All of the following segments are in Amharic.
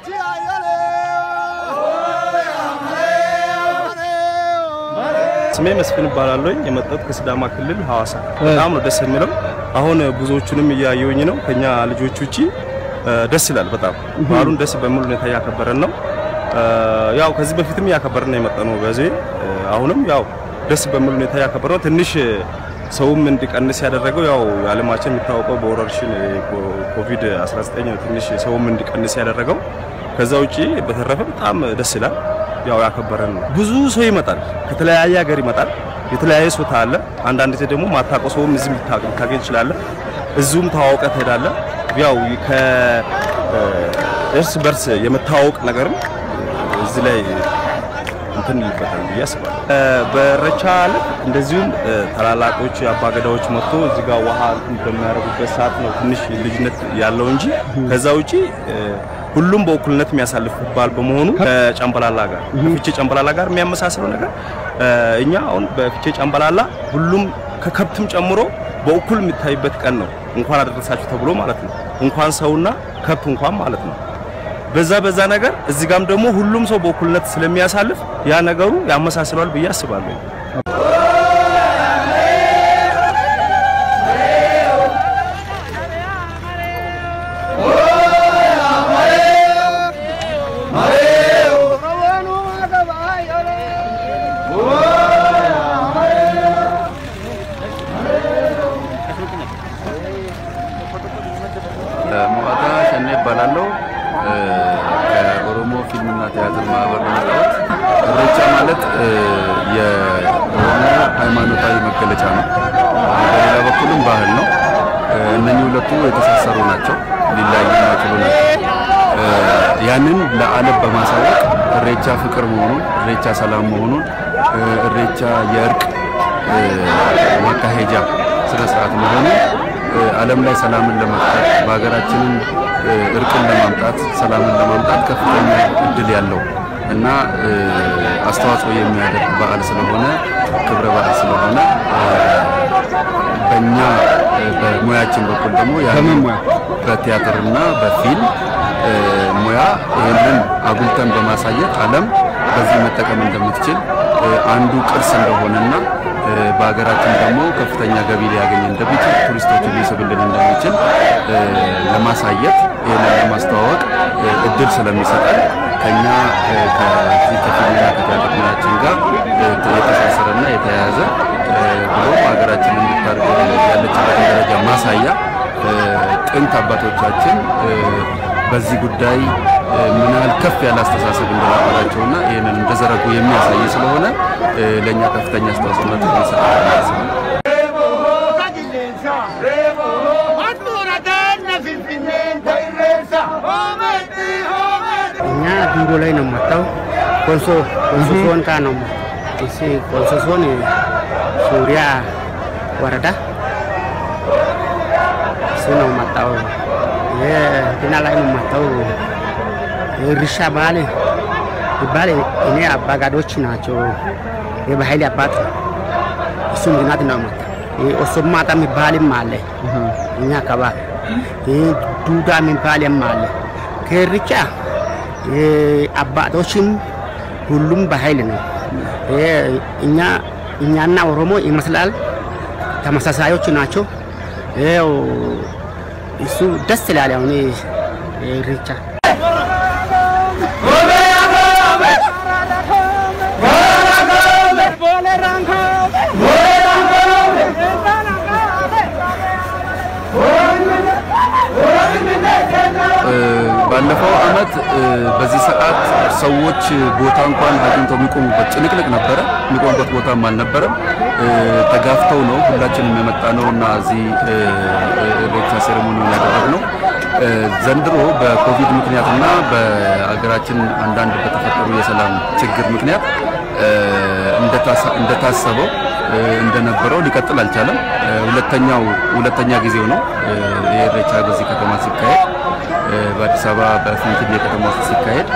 ስሜ መስፍን እባላለሁ። የመጣሁት ከሲዳማ ክልል ሐዋሳ። በጣም ነው ደስ የሚለው። አሁን ብዙዎቹንም እያየሁኝ ነው። ከኛ ልጆች ውጪ ደስ ይላል። በጣም በዓሉን ደስ በሚል ሁኔታ እያከበረን ነው። ያው ከዚህ በፊትም እያከበረን ነው የመጣ ነው። በዚህ አሁንም ያው ደስ በሚል ሁኔታ እያከበረ ነው። ትንሽ ሰውም እንዲቀንስ ያደረገው ያው ዓለማችን የሚታወቀው በወረርሽኝ ኮቪድ 19 ትንሽ ሰውም እንዲቀንስ ያደረገው። ከዛ ውጪ በተረፈ በጣም ደስ ይላል። ያው ያከበረን ነው። ብዙ ሰው ይመጣል፣ ከተለያየ ሀገር ይመጣል። የተለያየ ሰው ታለ። አንዳንድ ጊዜ ደግሞ ማታውቀው ሰውም እዚህ ልታገኝ ትችላለህ። እዚሁም ተዋውቀ ትሄዳለህ። ያው ከእርስ በርስ የመታወቅ ነገርም እዚህ ላይ እንትን ይፈጠራል ብዬ አስባለሁ። በኢሬቻ ዕለት እንደዚሁም ታላላቆች አባገዳዎች መጥቶ እዚህ ጋር ውሃ በሚያደርጉበት ሰዓት ነው ትንሽ ልዩነት ያለው እንጂ ከዛ ውጪ ሁሉም በእኩልነት የሚያሳልፍ በዓል በመሆኑ ከጨምበላላ ጋር ከፍቼ ጨምበላላ ጋር የሚያመሳስለው ነገር እኛ አሁን በፍቼ ጨምበላላ ሁሉም ከከብትም ጨምሮ በእኩል የሚታይበት ቀን ነው። እንኳን አደረሳችሁ ተብሎ ማለት ነው። እንኳን ሰውና ከብት እንኳን ማለት ነው። በዛ በዛ ነገር እዚህ ጋም ደግሞ ሁሉም ሰው በእኩልነት ስለሚያሳልፍ ያ ነገሩ ያመሳስለዋል ብዬ አስባለሁ። ሞዓታ ሸኔ እባላለሁ። ከኦሮሞ ፊልምና ቲያትር ማህበር ነው የመጣሁት። ኢሬቻ ማለት የኦሮሞ ሃይማኖታዊ መገለጫ ነው። በሌላ በኩልም ባህል ነው። እነኚህ ሁለቱ የተሳሰሩ ናቸው፣ ሊለያዩ የማይችሉ ናቸው። ያንን ለዓለም በማሳወቅ ኢሬቻ ፍቅር መሆኑን፣ ኢሬቻ ሰላም መሆኑን፣ ኢሬቻ የእርቅ ማካሄጃ ስነ ስርዓት መሆኑን ዓለም ላይ ሰላምን ለመፍጠር በሀገራችንን እርቅን ለማምጣት ሰላምን ለማምጣት ከፍተኛ እድል ያለው እና አስተዋጽኦ የሚያደርግ በዓል ስለሆነ ክብረ በዓል ስለሆነ በእኛ በሙያችን በኩል ደግሞ ያንን በቲያትርና በፊልም ሙያ ይህንን አጉልተን በማሳየት ዓለም በዚህ መጠቀም እንደምትችል አንዱ ቅርስ እንደሆነና በሀገራችን ደግሞ ከፍተኛ ገቢ ሊያገኝ እንደሚችል ቱሪስቶችን ሊስብልን እንደሚችል ለማሳየት ይህንን ለማስተዋወቅ እድል ስለሚሰጠን ከኛ ከዚህ ከፊልምና ከቲያትር ሙያችን ጋር የተሳሰረና የተያያዘ ብሎ ሀገራችን እንድታርገ ያለችበትን ደረጃ ማሳያ ጥንት አባቶቻችን በዚህ ጉዳይ ምን ያህል ከፍ ያለ አስተሳሰብ እንደነበራቸውና ይህንን እንደዘረጉ የሚያሳይ ስለሆነ ለእኛ ከፍተኛ አስተዋጽኦነት የሚሰጥ እኛ ዱሮ ላይ ነው መጣው ኮንሶ ኮንሶ ዞን ካ ነው እሲ ኮንሶ ዞን ሱሪያ ወረዳ እሱ ነው መጣው የዲና ላይ ነው መጣው እርሻ ባለ ይባል እኔ አባጋዶች ናቸው የባህል አባት እሱ ምክንያት ነው መጣ ኦሶማታ የሚባልም አለ እኛ አካባቢ ዱዳ የሚባልም አለ ከርቻ አባቶችም ሁሉም በኃይል ነው። እኛ እኛና ኦሮሞ ይመስላል ተመሳሳዮች ናቸው። ይኸው እሱ ደስ ይላል። አሁን ኢሬቻ ባለፈው አመት በዚህ ሰዓት ሰዎች ቦታ እንኳን አግኝተው የሚቆሙበት ጭንቅንቅ ነበረ። የሚቆሙበት ቦታም አልነበረም። ተጋፍተው ነው ሁላችንም የመጣ ነው እና እዚህ ኢሬቻ ሴሬሞኒ ያደረግነው። ዘንድሮ በኮቪድ ምክንያትና በአገራችን አንዳንድ በተፈጠሩ የሰላም ችግር ምክንያት እንደታሰበው እንደነበረው ሊቀጥል አልቻለም። ሁለተኛው ሁለተኛ ጊዜው ነው የኢሬቻ በዚህ ከተማ ሲካሄድ በአዲስ አበባ በፊንፊኔ ከተማ ውስጥ ሲካሄድ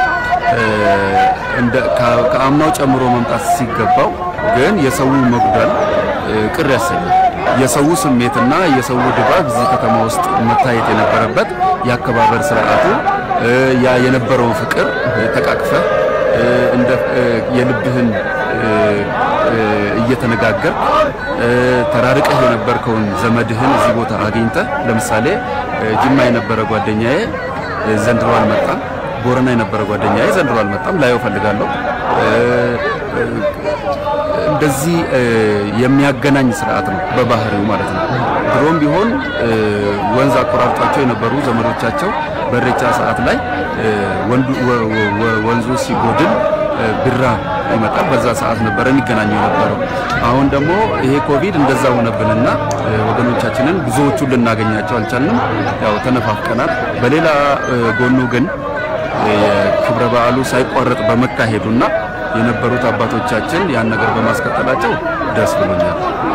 ከአምናው ጨምሮ መምጣት ሲገባው ግን የሰው መጉደል ቅር ያሰኛል። የሰው ስሜትና የሰው ድባብ እዚህ ከተማ ውስጥ መታየት የነበረበት የአከባበር ስርዓቱ ያ የነበረው ፍቅር ተቃቅፈ እንደ የልብህን እየተነጋገር ተራርቀህ የነበርከውን ዘመድህን እዚህ ቦታ አግኝተህ ለምሳሌ ጅማ የነበረ ጓደኛዬ ዘንድሮ አልመጣም። ቦረና የነበረ ጓደኛዬ ዘንድሮ አልመጣም። ላየው ፈልጋለሁ። እንደዚህ የሚያገናኝ ስርዓት ነው በባህሪው ማለት ነው። ድሮም ቢሆን ወንዝ አቆራርጧቸው የነበሩ ዘመዶቻቸው በኢሬቻ ሰዓት ላይ ወንዙ ሲጎድል ብራ ይመጣል። በዛ ሰዓት ነበረ የሚገናኙ የነበረው። አሁን ደግሞ ይሄ ኮቪድ እንደዛ ሆነብንና ወገኖቻችንን ብዙዎቹን ልናገኛቸው አልቻልንም። ያው ተነፋፍቀናል። በሌላ ጎኑ ግን የክብረ በዓሉ ሳይቋረጥ በመካሄዱና የነበሩት አባቶቻችን ያን ነገር በማስቀጠላቸው ደስ ብሎኛል።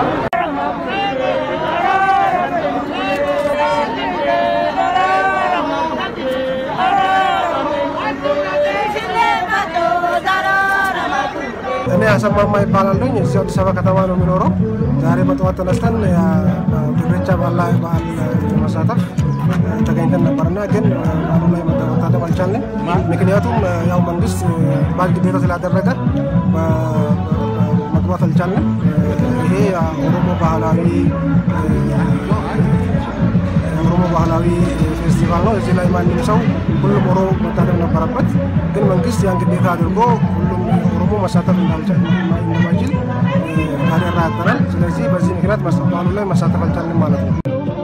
እኔ አሰማማ ይባላለኝ። እዚህ አዲስ አበባ ከተማ ነው የሚኖረው። ዛሬ በጠዋት ተነስተን ኢሬቻ በዓል በዓል ለመሳተፍ ተገኝተን ነበርና ግን በዓሉ ላይ መታደም አልቻልንም። ምክንያቱም ያው መንግስት በዓል ግዴታ ስላደረገ መግባት አልቻልንም። ይሄ ኦሮሞ ባህላዊ የኦሮሞ ባህላዊ ፌስቲቫል ነው። እዚህ ላይ ማንም ሰው ሁሉም ኦሮሞ መታደም ነበረበት። ግን መንግስት ያን ግዴታ አድርጎ ሁሉም ኦሮሞ መሳተፍ እንደማይችል አደራ ያጠናል። ስለዚህ በዚህ ምክንያት በዓሉ ላይ መሳተፍ አልቻልንም ማለት ነው።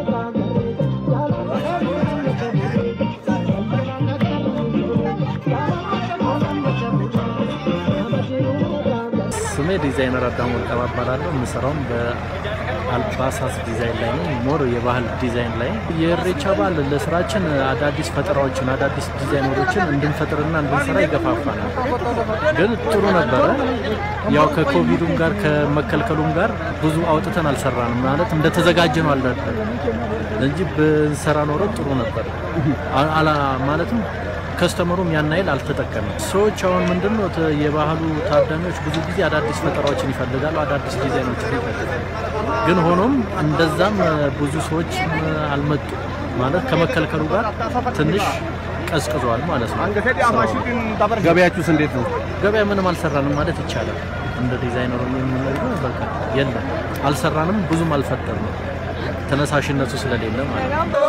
ስሜ ዲዛይነር አዳሙ ወርቀባ እባላለሁ። የምሰራውም በአልባሳት ዲዛይን ላይ ነው። ሞር የባህል ዲዛይን ላይ የኢሬቻ በዓል ለስራችን አዳዲስ ፈጠራዎችን አዳዲስ ዲዛይነሮችን እንድንፈጥርና እንድንሰራ ይገፋፋናል። ግን ጥሩ ነበረ። ያው ከኮቪዱም ጋር ከመከልከሉም ጋር ብዙ አውጥተን አልሰራንም። ማለት እንደተዘጋጀ ነው አለ እንጂ ብንሰራ ኖሮ ጥሩ ነበር። ማለትም ከስተመሩም ያን ያህል አልተጠቀምም። ሰዎች አሁን ምንድን ነው የባህሉ ታዳሚዎች ብዙ ጊዜ አዳዲስ ፈጠራዎችን ይፈልጋሉ፣ አዳዲስ ዲዛይኖችን ይፈልጋሉ። ግን ሆኖም እንደዛም ብዙ ሰዎች አልመጡ ማለት ከመከልከሉ ጋር ትንሽ ቀዝቅዟል ማለት ነው። ገበያችሁስ እንዴት ነው? ገበያ ምንም አልሰራንም ማለት ይቻላል። እንደ ዲዛይነሩ የምንለው በቃ የለም አልሰራንም፣ ብዙም አልፈጠርንም ተነሳሽነቱ ስለሌለ ማለት ነው።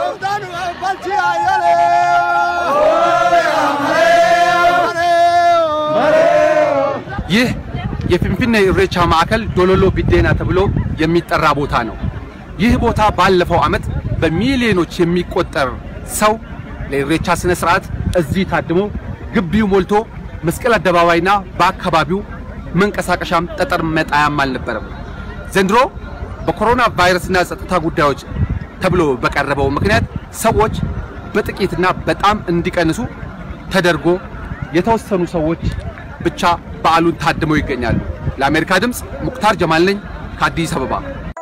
ይህ የፊንፊኔ ኢሬቻ ማዕከል ዶሎሎ ቢዴና ተብሎ የሚጠራ ቦታ ነው። ይህ ቦታ ባለፈው ዓመት በሚሊዮኖች የሚቆጠር ሰው ለኢሬቻ ስነ ስርዓት እዚህ ታድሞ ግቢው ሞልቶ መስቀል አደባባይና በአካባቢው መንቀሳቀሻም ጠጠር መጣያም አልነበረም። ዘንድሮ በኮሮና ቫይረስና ጸጥታ ጉዳዮች ተብሎ በቀረበው ምክንያት ሰዎች በጥቂትና በጣም እንዲቀንሱ ተደርጎ የተወሰኑ ሰዎች ብቻ በዓሉን ታድመው ይገኛሉ። ለአሜሪካ ድምፅ ሙክታር ጀማል ነኝ ከአዲስ አበባ።